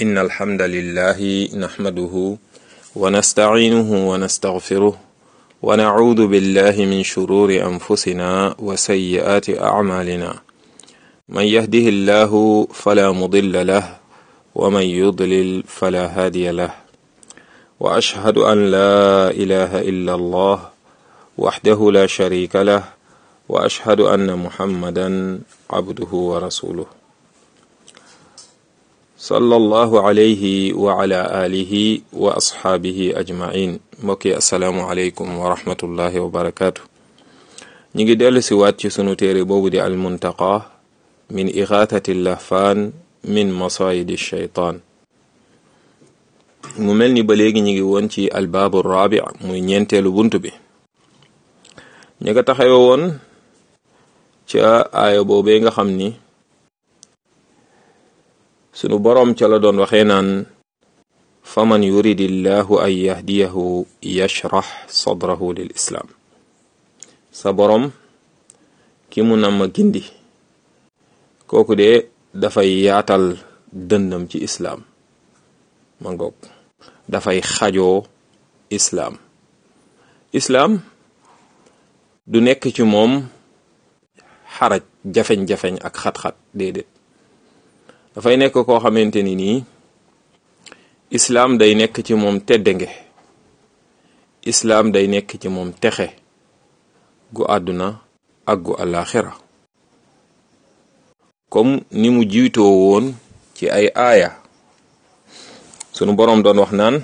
إن الحمد لله نحمده ونستعينه ونستغفره ونعوذ بالله من شرور أنفسنا وسيئات أعمالنا من يهده الله فلا مضل له ومن يضلل فلا هادي له وأشهد أن لا إله إلا الله وحده لا شريك له وأشهد أن محمدا عبده ورسوله صلى الله عليه وعلى آله وأصحابه أجمعين mbokki asalaamualeykum wa rahmatullahi wa barakaatu ñi ngi dellu si waat ci sunu téere boobu di almuntaqa min ixaatati lahfaan min masayidi shaytaan mu mel ni ba léegi ñi ngi woon ci albaabu raabi muy ñeenteelu bunt bi ñi nga taxawe woon ca aaya boobee nga xam ni sunu boroom ca la doon waxee naan faman yuridillahu an yahdiyahu yashrax sadrahu lil islaam sa boroom ki mu nam ma gindi kooku de dafay yaatal dëndam ci islaam ma ngoog dafay xajoo islaam islaam du nekk ci moom xaraj jafeñ-jafeñ ak xat-xat déedéet dafay nekk koo xamante ni nii islaam day nekk ci moom teddange islaam day nekk ci moom texe gu àdduna ak gu àllaaxira comme ni mu jiitoo woon ci ay aaya sunu boroom doon wax naan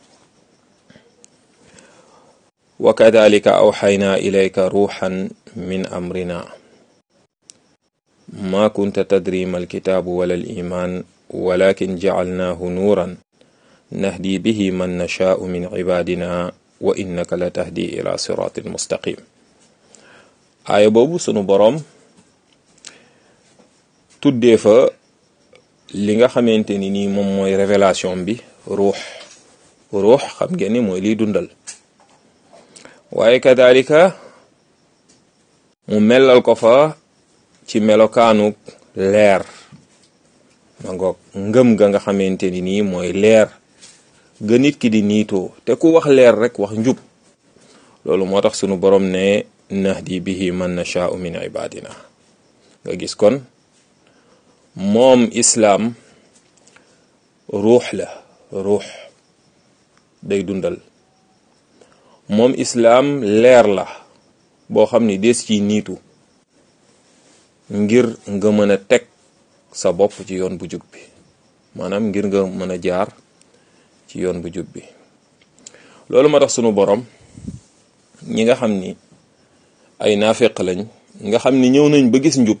wa kadalika awxaynaa ilayka ruuxan min amrina ma kunta tadri ma alkitaabu wala alimaan walakin jacalnaahu nuuran nahdi bihi man nashaau min cibaadina wa innaka la tahdi ila siraatin mustaqim aaya boobu sunu boroom tuddee fa li nga xamante ni nii moom mooy révélation bi ruux ruux xam ngeen ni mooy liy dundal waaye kadalika mu melal ko fa ci melokaanu leer ma ngoog ngëm ga nga xamante ni nii mooy leer ga nit ki di niitoo te ku wax leer rek wax njub loolu moo tax sunu borom ne nahdi bihi man nashaau min ibadina nga gis kon moom islaam ruux la ruux day dundal moom islaam leer la boo xam ni des ci niitu ngir nga mën a teg sa bopp ci yoon bu jub bi maanaam ngir nga mën a jaar ci yoon bu jub bi loolu moo tax sunu borom ñi nga xam ni ay naafeq lañ nga xam ni ñëw nañ ba gis njub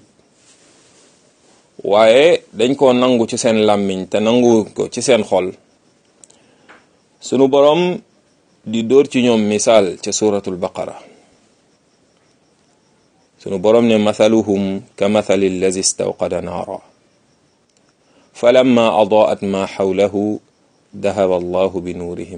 waaye dañ koo nangu ci seen làmmiñ te nangu ko ci seen xol sunu borom di dóor ci ñoom misaal ca suratul baqara sunu borom ne mathaluhum ka mathali allazi istawqada naara falamma adaat ma xawlahu dahaba allahu bi nuurihim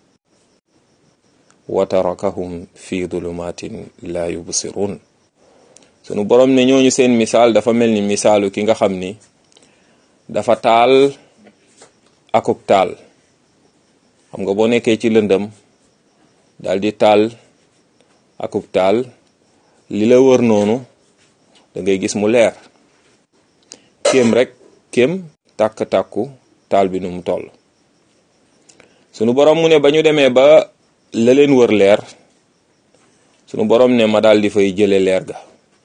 wa tarakahum fi dulumatin la yubsirun sunu borom ne ñooñu seen misaal dafa mel ni misaalu ki nga xam ni dafa taal akub taal xam nga boo nekkee ci lëndëm daal di taal akub taal li la wër noonu da ngay gis mu leer kéem rek kéem tàkk-tàkku taal bi nu mu toll sunu borom mu ne ba ñu demee ba la leen wër leer sunu borom ne ma daal di fay jële leer ga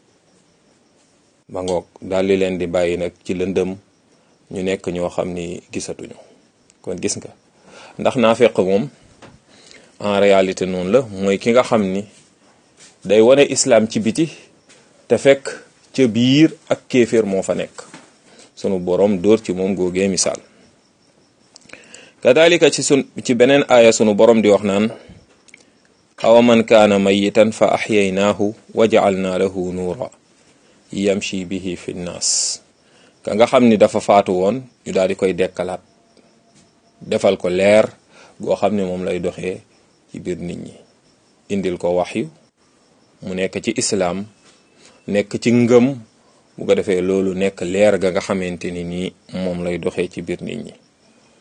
ba ngoog daal di leen di bàyyi nag ci lëndëm ñu nekk ñoo xam ni gisatuñu kon gis nga ndax naa fekk moom en réalité noonu la mooy ki nga xam ni day wane islam ci biti te fekk ca biir ak kéeféer moo fa nekk sunu borom dóor ci moom googee misaal kadalika ci sun ci beneen aaya sunu borom di wax naan awa man kaana mayitan fa axyaynaahu wa jacalnaa lahu nuura yamshi bihi fi nnaas ka nga xam ni dafa faatu woon ñu daal di koy dekkalaat defal ko leer goo xam ne moom lay doxee ci biir nit ñi indil ko waxyu mu nekk ci islaam nekk ci ngëm bu ko defee loolu nekk leer ga nga xamante ni nii moom lay doxee ci biir nit ñi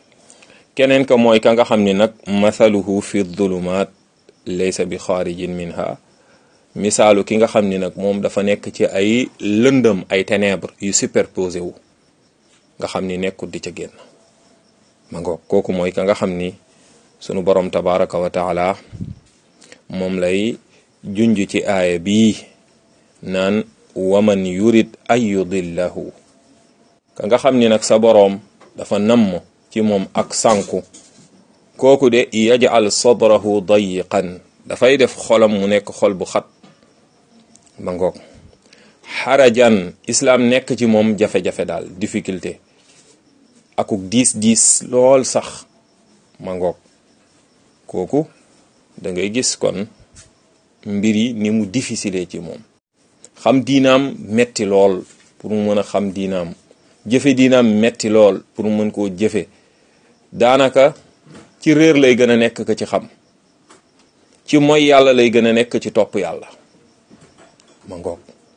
keneen ka mooy ka nga xam ni nag mathaluhu fi dhulumat laysa bi xaarijin minha misaalu ki nga xam ni nag moom dafa nekk ci ay lëndëm ay ténèbres yu superposé wu nga xam ni nekkul di ca génn ma ngoog kooku mooy ka nga xam ni sunu borom tabaraka wa taala moom lay junj ci aaya bii naan waman yurid ay yudillahu ka nga xam ni nag sa boroom dafa namm ci moom ak sànku kooku de yajal sadrahu dayiqan dafay def xolam mu nekk xol bu xat ba ngoog xarajan islaam nekk ci moom jafe-jafe daal difficulté akuk diis diis lool sax ma ngoog kooku da ngay gis kon mbir yi ni mu difficile ci moom xam diinaam metti lool pour mu mën a xam diinaam jëfe diinaam metti lool pour mu mën koo jëfe daanaka ci réer lay gën a nekk ka ci xam ci mooy yàlla lay gën a nekk ci topp yàlla ma ngoog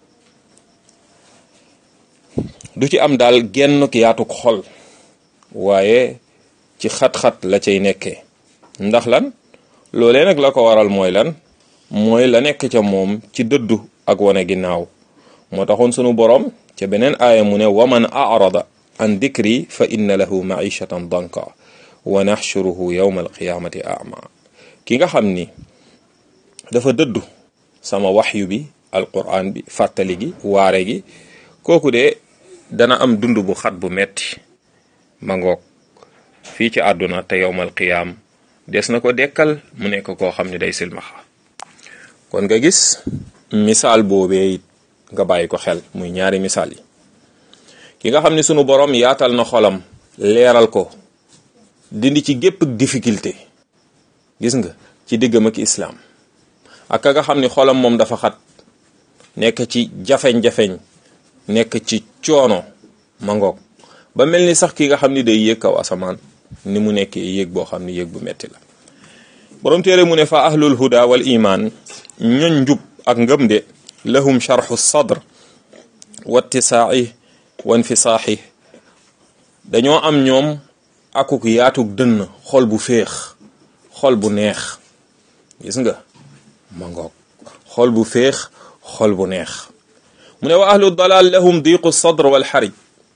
du ci am daal genn yaatuk xol waaye ci xat-xat la cay nekkee ndax lan loolee nag la ko waral mooy lan mooy la nekk ca moom ci dëddu ak wane ginnaaw moo taxoon sunu boroom ca beneen aaya mu ne waman arada an dikri fa inna lahu maishatan danka wa naxshuruhu yawma alqiyamati ama ki nga xam ni dafa dëddu sama waxyu bi alquran bi fàttali gi waare gi kooku de dana am dund bu xat bu metti ma ngoog fii ci àdduna te yowmal qiyaam des na ko dekkal mu nekk koo xam ne day silmaxa kon nga gis misaal boobee it nga bàyyi ko xel muy ñaari misaal yi ki nga xam ne sunu borom yaatal na xolam leeral ko dindi ci gépp difficulté gis nga ci diggam ak islaam ak ka nga xam ni xolam moom dafa xat nekk ci jafeñ-jafeñ nekk ci coono ma ngoog ba mel ni sax ki nga xam ni day yéeg kaw asamaan ni mu nekkee yéeg boo xam ni yéeg bu metti la borom téere mu ne fa ahlul huda wal iman ñoñ njub ak ngëm de lahum sharxu sadr wa ittisaa'i wa infisaaxi dañoo am ñoom akuk yaatug dënn xol bu féex xol bu neex gis nga ma ngoog xol bu féex xol bu neex mu ne wa ahlu dalal lahum diqu sadr wal xarij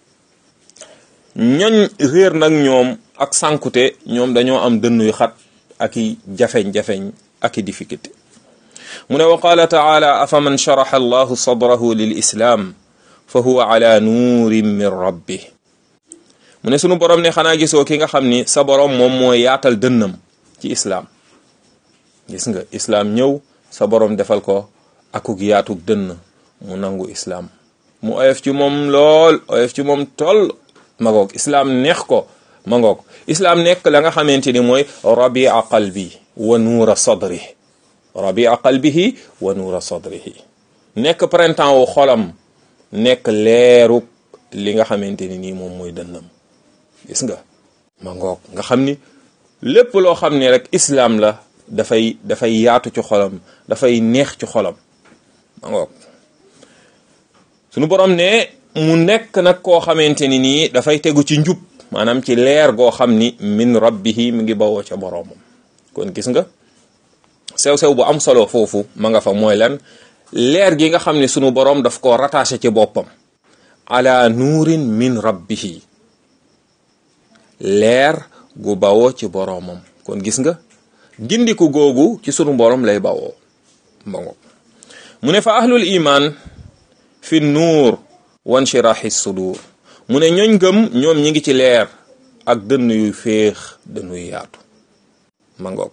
ñoñ réer nag ñoom ak sànkute ñoom dañoo am dënn yu xat ak i jafeñ-jafeñ ak i difficulté mu ne wa qaala taala afa man sharaxa allahu sadrahu lil islaam fa huwa ala nuurin min rabbih mu ne sunu borom ne xanaa gisoo ki nga xam ni sa borom moom moo yaatal dënnam ci islaam gis nga islaam ñëw sa borom defal ko akuk yaatug dënn mu nangu islaam mu oyof ci moom lool oyof ci moom toll magoog islaam neex ko magoog islaam nekk la nga xamante ni mooy rabia qalbi wa nuura sadri rabia qalbihi wa nuura sadrihi nekk printemps wu xolam nekk leeruk li nga xamante ni nii moom mooy dënnam gis nga ma ngoog nga xam ni lépp loo xam ne rek islaam la dafay dafay yaatu ci xolam dafay neex ci xolam ma ngoog sunu borom ne mu nekk nag koo xamante ni nii dafay tegu ci njub maanaam ci leer goo xam ni min rabbihi mi ngi bawoo ca boroomam kon gis nga sew-sew bu am solo foofu ma nga fa mooy lan leer gi nga xam ne sunu borom daf ko rattaché ci boppam ala nuurin min rabbihi leer gu bawoo ci boroomam kon gis nga gindiku googu ci sunu borom lay bawoo mbango mu ne fa ahlul iman fi nuur wanshirahi sudur mu ne ñooñ gëm ñoom ñi ngi ci leer ak dënn yu féex dënn yu yaatu ma ngoog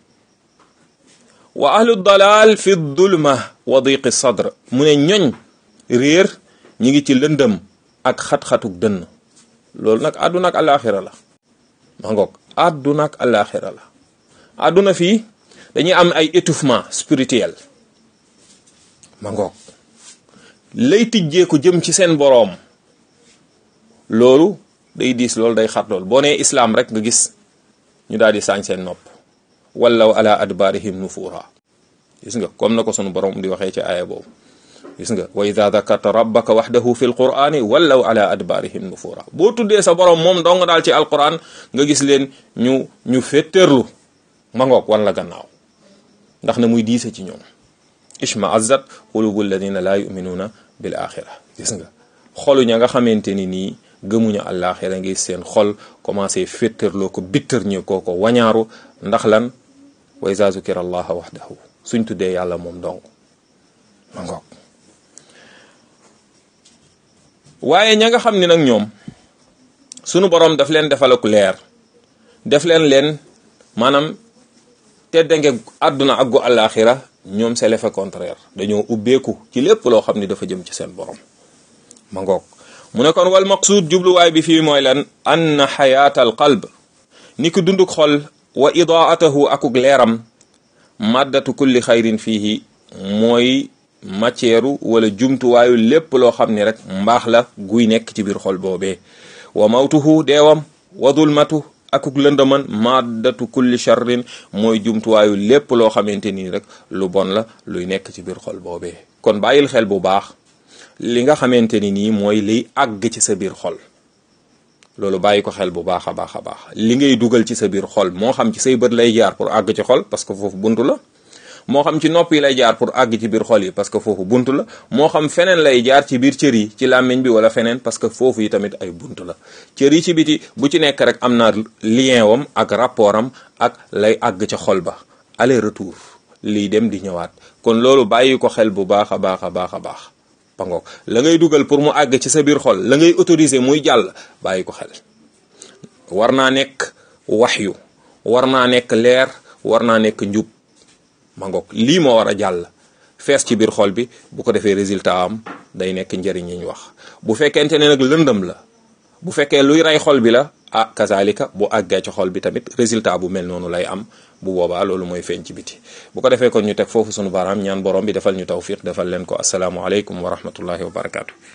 wa ahlu dalal fi dulma wa diqi sadr mu ne ñoñ réer ñi ngi ci lëndëm ak xat-xatuk dënn loolu nag àdduna ak alaxira la ma ngoog àdduna ak alaxira la àdduna fii dañuy am ay étouffement spirituel ma ngoog lay tijjeeku jëm ci seen boroom loolu day diis loolu day xat loolu boo nee islaam rek nga gis ñu daal di saañ seen nopp wallaw ala adbarihim nufura gis nga comme na ko sunu borom di waxee ci aaya boobu gis nga wa ida dakarta rabbaka waxdahu fi lqurani wallaw ala adbarihim nufura boo tuddee sa borom moom dong daal ci alquran nga gis leen ñu ñu féttéerlu ma ngoog wan la gannaaw ndax na muy diise ci ñoom ishma azzat qulubu alladina laa yuminuuna bil axira gis nga xolu ña nga xamante ni nii gëmuñu àllaaxira ngi seen xol commencé féttarloo ko bittër ñi koo ko wañaaru ndax lan wa iza zukira allaha waxdahu suñ tuddee yàlla moom dong ma ngoog waaye ña nga xam ni nag ñoom sunu borom daf leen defal ak leer def leen leen maanaam teddange àdduna ak gu àllaaxira ñoom c'est l'effet contraire dañoo ubbeeku ci lépp loo xam ni dafa jëm ci seen borom ma ngoog mu ne kon wal maqsuud jubluwaay bi fii mooy lan anna xayaata al qalb ni ki dunduk xol wa idaatahu akuk leeram maddatu kulli xayrin fiihi mooy matière wala jumtuwaayu lépp loo xam ni rek mbaax la guy nekk ci biir xol boobee wa mawtuhu deewam wa dulmatu akuk lëndaman maddatu kulli charrin mooy jumtuwaayu lépp loo xamante nii rek lu bon la luy nekk ci biir xol boobee kon bàyyil xel bu baax li nga xamante ni nii mooy liy àgg ci sa biir xol loolu bàyyi ko xel bu baax a baax a baax li ngay dugal ci sa biir xol moo xam ci say bët lay jaar pour àgg ci xol parce que foofu buntu la moo xam ci nopp yi lay jaar pour àgg ci biir xol yi parce que foofu buntu la moo xam feneen lay jaar ci biir cër yi ci làmmiñ bi wala feneen parce que foofu yi tamit ay buntu la cër yi ci biti bu ci nekk rek am na lien wam ak rapport am ak lay àgg ca xol ba aller retour liy dem di ñëwaat kon loolu bàyyi ko xel bu baax a baax a baax a baax pangook la ngay dugal pour mu àgg ci sa biir xol la ngay autoriser muy jàll bàyyi ko xel war naa nekk waxyu war naa nekk leer war naa nekk njub mangook lii moo war a jàll fees ci biir xol bi bu ko defee résultat am day nekk njëriñ yi ñu wax bu fekkente ne nag lëndëm la bu fekkee luy rey xol bi la ah kazalika bu àggee ci xol bi tamit résultat bu mel noonu lay am bu boobaa loolu mooy feeñ ci biti bu ko defee kon ñu teg foofu sunu baaraam ñaan borom bi defal ñu tawfiq defal leen ko asalaamualeykum wa rahmatullahi wa barakaatu.